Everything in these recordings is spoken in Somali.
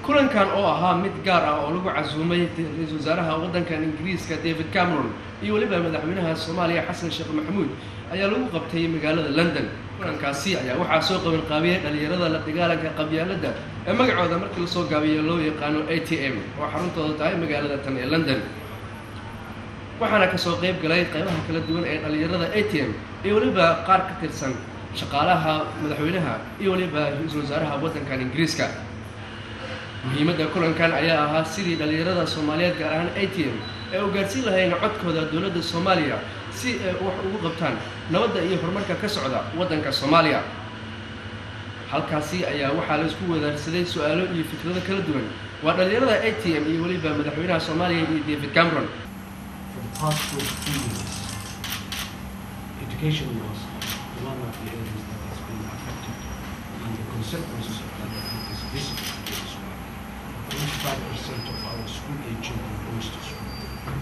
kulankan oo ahaa mid gaar ah oo lagu casuumay ra-iisul wasaaraha waddankan ingiriiska david cameron iyo weliba madaxweynaha soomaaliya xasan sheekh maxamuud ayaa lagu qabtay magaalada london kulankaasi ayaa waxaa soo qaban qaabiyey dhalinyarada la dagaalanka qabyaaladda ee magacooda markii lasoo gaabiyo loo yaqaano a t m oo xaruntooda tahay magaalada tan ee london waxaana kasoo qayb galay qaybaha kala duwan ee dhalinyarada a t m iyo weliba qaar ka tirsan shaqaalaha madaxweynaha iyo weliba ra-iisul wasaaraha waddankan ingiriiska muhiimadda kulankan ayaa ahaa sidii dhalinyarada soomaaliyeed gaar ahaan a t m ee u gaarsiin lahayn codkooda dowladda soomaaliya si ay wax ugu qabtaan nabadda iyo horumarka ka socda waddanka soomaaliya halkaasi ayaa waxaa la isku wadaarsaday su-aalo iyo fikrado kala duwan waa dhalinyarada a t m iyo weliba madaxweynaha soomaaliya iyo david cameron For the past 42 years, education was one of the areas that has been affected, and the consequences of that I think is visible to this one. 25% of our school-age children goes to school.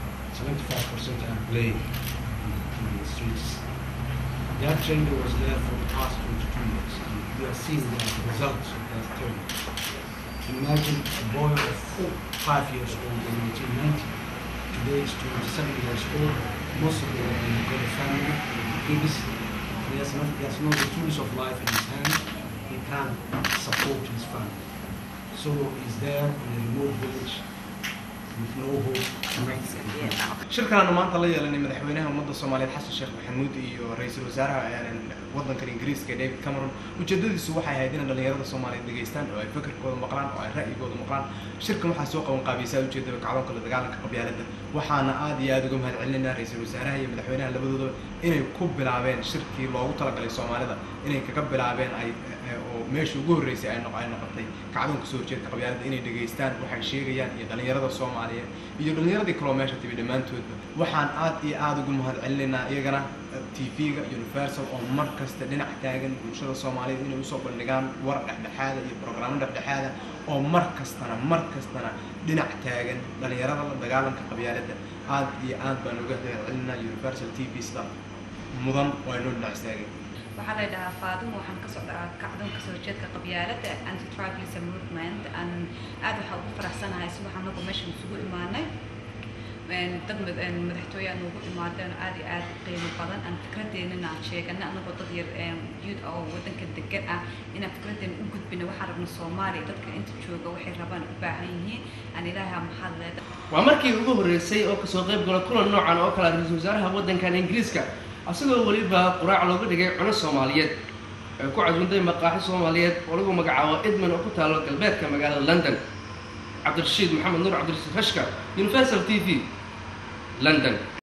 75% are playing in the, in the streets. That trend was there for the past 22 years, and we are seeing the results of that trend. Imagine a boy of four, five years old in 1990 today is 27 years old. Most of them have got a family, babies. He has, not, he has no the tools of life in his hand. He can't support his family. So he's there in a remote village with no hope, nothing. shirkanaanu maanta la yeelanay madaxweynaha ummadda soomaaliyeed xasan sheekh maxamuud iyo ra-iisul wasaaraha waddankan ingiriiska david cameron ujeedadiisu waxay ahayd inay dhalinyarada soomaaliyeed dhegaystaan oo ay fakarkooda maqlaan oo ay ra'yigooda maqlaan shirkan waxaa soo qaban qaabaysaa ujeedada kacdoonka la dagaalanka qabyaaladda waxaana aad iyo aad uga mahad celinayna ra-iisul wasaaraha iyo madaxweynaha labadoodaba inay ku bilaabeen shirkii loogu talagalay soomaalida inay kaga bilaabeen ay oo meesha ugu horreysay ay noq- ay noqotay kacdoonka soo horjeedka qabyaaladda inay dhegaystaan waxay sheegayaan iyo dhalinyarada soomaaliyeed iyo dhalinyaradii kaloo meesha timi dhammaantoodba waxaan aad iyo aad ugu mahad celinaynaa iyagana tv-ga universal oo mar kasta dhinac taagan bulshada soomaaliyeed inay usoo bandhigaan war dhexdhexaada iyo programmo dhexdhexaada oo mar kastana mar kastana dhinac taagan dhalinyarada la dagaalanka qabyaaladda aad iyo aad baan uga mahad celinaa universal t v sida mudan oo ay noo dhinac istaageen waxaa la dhahaa faadimo waxaan ka socdaa kacdoonka soo jeedka qabyaaladda anti tribalism movement aan aad waxaa ugu faraxsanahay si waxaan anagu meeshan isugu imaanay dad madaxtooye aan ugu imaadeen aad iyo aad u qiimo badan aan fikradeennana aan sheegana anagoo dad yar youth oo waddanka degan ah inaan fikradeena u gudbina waxaan rabna soomaaliya dadka inta jooga waxay rabaan u baahan yihiin aan ilaaha maxad leeda waa markii ugu horreysay oo kasoo qayb gala kulan noocan oo kale ra-iisul wasaaraha waddankan ingiriiska asagoo weliba quraac looga dhigay cuno soomaaliyeed ay ku casuuntay maqaaxi soomaaliyeed oo lagu magacaabo edmond oo ku taalo galbeedka magaalada london cabdirashiid maxamed nuur cabdirashiid hashka universal t v london